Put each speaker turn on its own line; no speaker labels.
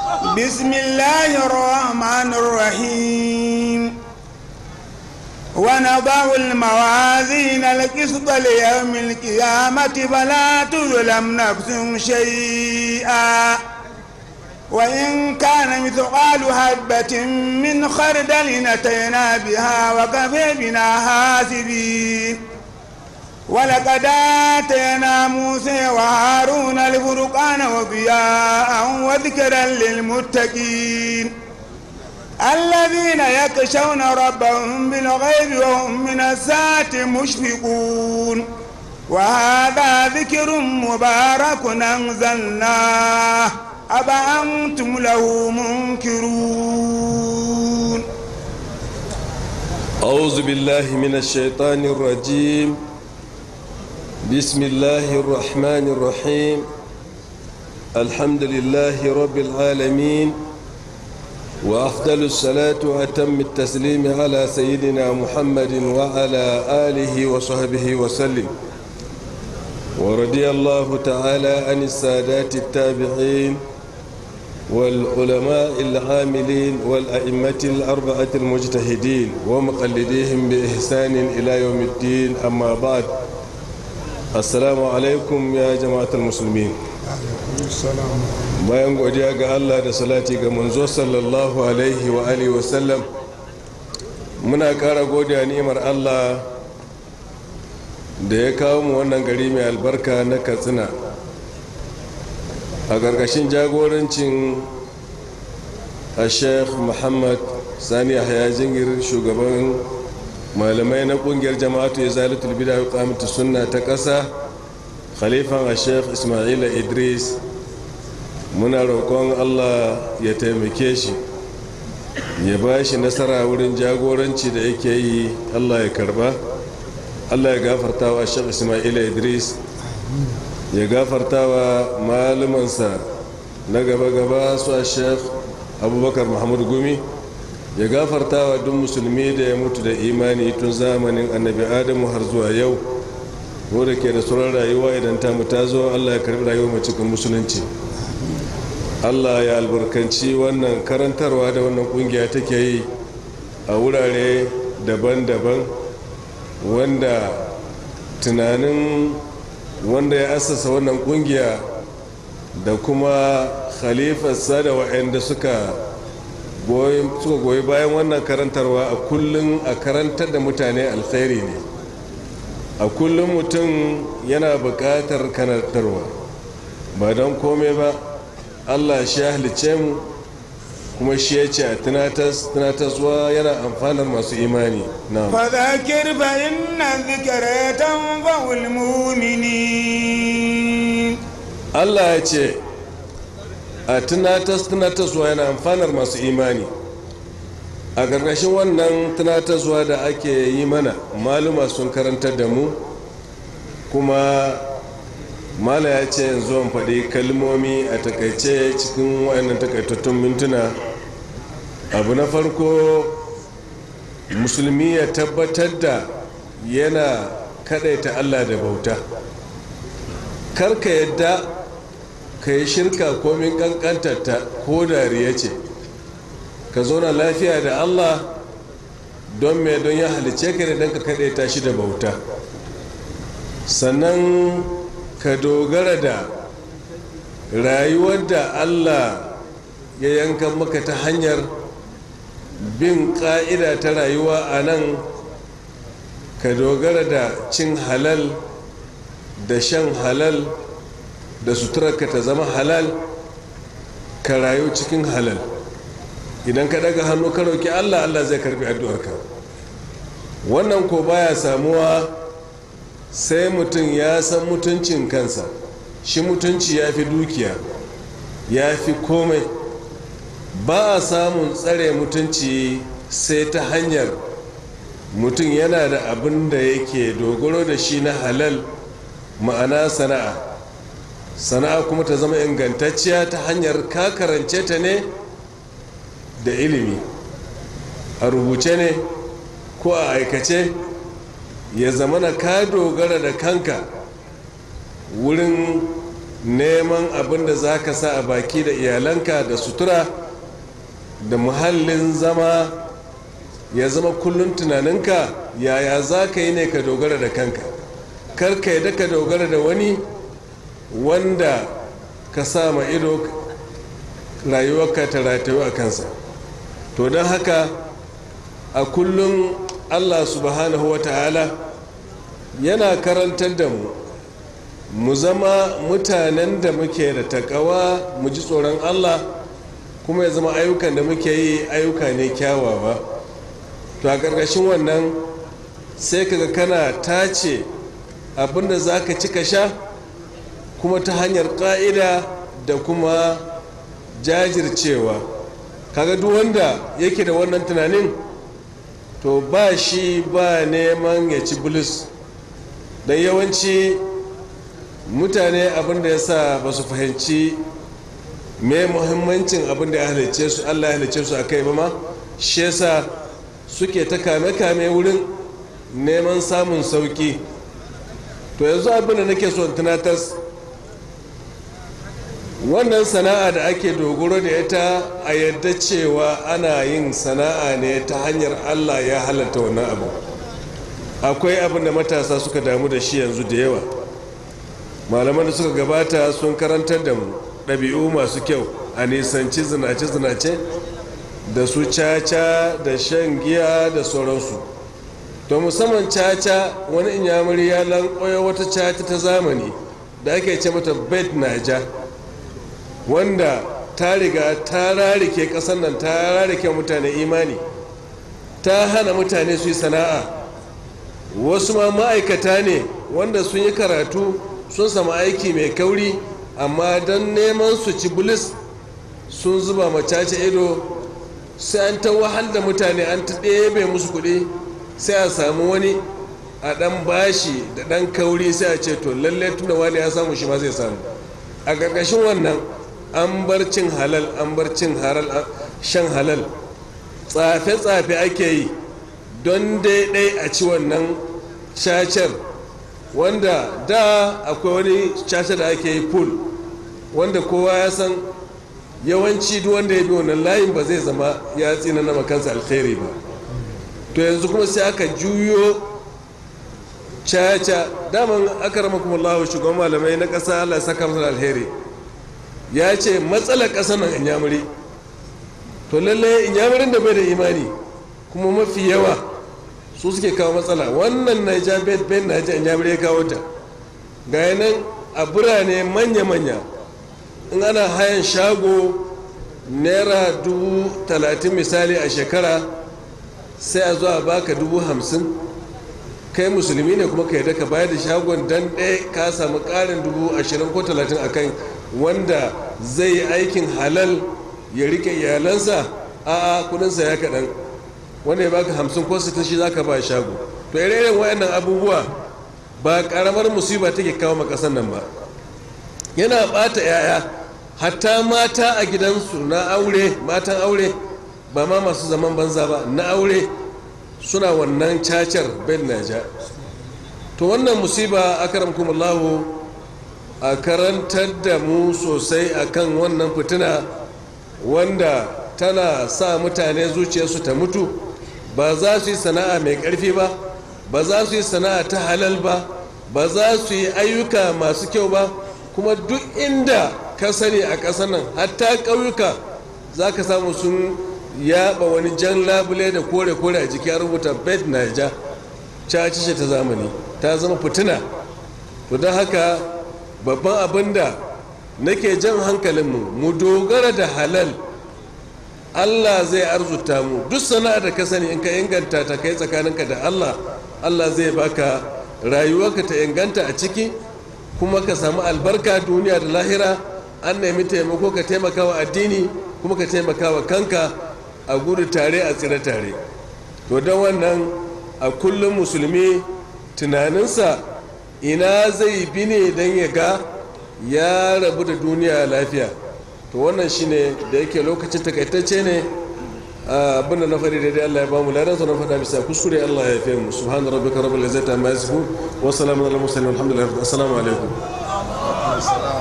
بسم الله الرحمن الرحيم ونضع الموازين القسط ليوم القيامة فلا تظلم نفس شيئا وإن كان مثقال حبة من خردل أتينا بها وكفى بنا حاسبين ولقد آتينا موسى وهارون الفرقان وضياء وذكرا للمتقين الذين يخشون ربهم بالغيب وهم من الساعة مشفقون وهذا ذكر مبارك أنزلناه أفأنتم له منكرون
أعوذ بالله من الشيطان الرجيم بسم الله الرحمن الرحيم الحمد لله رب العالمين وأفضل الصلاة وأتم التسليم على سيدنا محمد وعلى آله وصحبه وسلم ورضي الله تعالى عن السادات التابعين والعلماء العاملين والأئمة الأربعة المجتهدين ومقلديهم بإحسان إلى يوم الدين أما بعد السلام عليكم يا جماعة المسلمين bayan godiya ga Allah da salati ga manzo sallallahu alaihi wa alihi wa sallam muna kara godiya ni'imar Allah da ya kawo mu wannan gari mai albarka na katsina a ƙarƙashin jagorancin a sheikh muhammad sani yahya jingir shugaban malamai na ƙungiyar jama'atu ya zalatul bida wa sunna ta ƙasa khalifan a sheikh ismaila idris muna roƙon allah ya taimake shi ya ba shi nasara wurin jagoranci da yake yi allah ya karba allah ya gafarta wa shek ismaila idris ya gafarta wa malumansa na gaba-gaba su a shek abubakar muhammadu gumi ya gafarta wa duk musulmi da ya mutu da imani tun zamanin annabi adamu har zuwa yau da ke da sauran rayuwa idan ta ta zo allah ya karbi rayuwa mai cikin musulunci allah ya albarkanci wannan karantarwa da wannan kungiya take yi a wurare daban-daban wanda tunanin wanda ya asasa wannan kungiya da kuma khalifarsa da waɗanda suka goyi bayan wannan karantarwa a kullum a karantar da mutane alkhairi ne a kullum mutum yana buƙatar karantarwa ba don komai ba allah shi ya halice mu kuma shi ya ce a tunataswa yana amfanar masu imani na
فذكر فإن الذكرى تنفع المؤمنين
allah ya ce a tunatas tunataswa yana amfanar masu imani a ƙarƙashin wannan tunataswa da ake yi mana maluma sun karantar da mu kuma mala ya ce yanzu an faɗi kalmomi a takaice cikin wayannan takaitattun mintuna abu na farko musulmi ya tabbatar da yana kadaita allah da bauta karka yadda ka yi shirka komin kankantarta ko dariya ce ka zauna lafiya da allah don mai don ya halice ka ne don ka kadaita shi da bauta sannan ka dogara da rayuwar da allah ya yanka maka ta hanyar bin ƙa'ida ta rayuwa a nan ka dogara da cin halal da shan halal da suturarka ta zama halal ka rayu cikin halal idan ka daga hannu ka roki allah allah zai karbi addu'arka wannan ko baya samuwa sai mutum ya san mutuncin kansa shi mutunci ya fi dukiya ya fi komai ba a samun tsare mutunci sai ta hanyar mutum yana da abin da yake dogaro da shi na halal ma'ana sana'a sana'a kuma ta zama ingantacciya ta hanyar ka karance ta ne da ilimi a rubuce ne ko a aikace ya zama na ka dogara da kanka wurin neman abin da za ka sa a baki da iyalanka da sutura da muhallin zama ya zama kullum tunaninka yaya za ka yi ne ka dogara da kanka kar ka yi ka dogara da wani wanda ka sa ma ido rayuwarka ta ratayu a kansa to don haka a kullum allah subhanahu wa ta'ala yana karantar da mu mu zama mutanen da muke da takawa mu ji tsoron allah kuma ya zama ayyukan da muke yi ayyuka ne kyawawa to a ƙarƙashin wannan sai kaga kana tace abinda za ka ci ka sha kuma ta hanyar ƙa'ida da kuma jajircewa kaga duk wanda yake da wannan tunanin to ba shi ba neman ya ci bulus don yawanci mutane abinda ya sa ba su fahimci mai muhimmancin abinda ya halice su allah ya halice su a kai ba ma shi yasa suke ta kame-kame wurin neman samun sauki to yanzu abinda nake son tunatar wannan sana'a da ake dogaro da ita a yadda cewa ana yin sana'a ne ta hanyar allah ya halatta wannan abu akwai abin da matasa suka damu da shi yanzu da yawa malaman da suka gabata sun karantar da mu ɗabi'u masu kyau a nisanci zinace-zinace da su caca da shan giya da sauransu to musamman caca wani inyamuri ya lankoya wata caca ta zamani da ake ce mata bed naja wanda ta riga ta rarike ƙasar nan ta rarike mutane imani ta hana mutane su yi sana'a wasu ma ma'aikata ne wanda sun yi karatu sun samu aiki mai kauri amma don neman su ci bulis sun zuba macace ido sai an ta wahal da mutane an ta ɗebe musu kuɗi sai a samu wani a ɗan bashi da ɗan kauri sai a ce to lalle tunda wani ya samu shi ma zai samu a ƙarƙashin wannan an bar cin halal an bar cin shan halal tsafe-tsafe ake yi don daidai a ci wannan cacar wanda da akwai wani caca da ake yi pool wanda kowa ya san yawanci duk wanda ya bi wannan layin ba zai zama ya tsina na makansa alkhairi ba to yanzu kuma sai aka juyo caca daman aka rama kuma Allah shugaban malamai na ƙasa Allah saka masa alheri ya ce matsalar ƙasar nan inyamuri to lalle inyamurin da bai da imani kuma mafi yawa su suke kawo matsala wannan naija bed ben naija inyamuri ya kawo ta ga nan a birane manya-manya in ana hayan shago naira dubu talatin misali a shekara sai a zo a baka dubu hamsin kai musulmi ne kuma ka yadda ka bayar da shagon dan ɗaya ka samu ƙarin dubu ashirin ko talatin a kan wanda zai yi aikin halal ya rike iyalansa a kudinsa ya kaɗan wanda ya baka hamsin ko sittin shi za ka ba shago to ire-iren waɗannan abubuwa ba ƙaramar musiba take kawo ma ƙasar nan ba yana ɓata 'ya'ya hatta mata a gidansu na aure matan aure ba ma masu zaman banza ba na aure suna wannan cacar ben naja to wannan musiba akaramkumullahu a karantar da mu sosai akan wannan fitina wanda tana sa mutane zuciyarsu ta mutu ba za su yi sana'a mai ƙarfi ba ba za su yi sana'a ta halal ba ba za su yi ayyuka masu kyau ba kuma duk inda ka sani a ƙasar nan hatta ƙauyuka za ka samu sun yaɓa wani jan labule da kore-kore a jiki a rubuta bed naija cacishe ta zamani ta zama fitina to don haka babban abin da nake jan hankalinmu mu dogara da halal allah zai arzuta mu duk sana'a da ka sani in ka inganta ta kai tsakaninka da allah allah zai baka rayuwarka ta inganta a ciki kuma ka samu albarka duniya da lahira an nemi taimako ka taimaka wa addini kuma ka taimaka wa kanka a gudu tare a tsira tare to don wannan a kullum musulmi tunaninsa ina zai bi ne don ya ga ya rabu da duniya lafiya to wannan shine da yake lokacin takaitacce ne abinda na faɗi daidai Allah ya bamu ladansa na faɗa bisa kuskure Allah ya fi mu subhana rabbika rabbil izzati amma yasifun wa salamun alal mursalin walhamdulillahi assalamu alaikum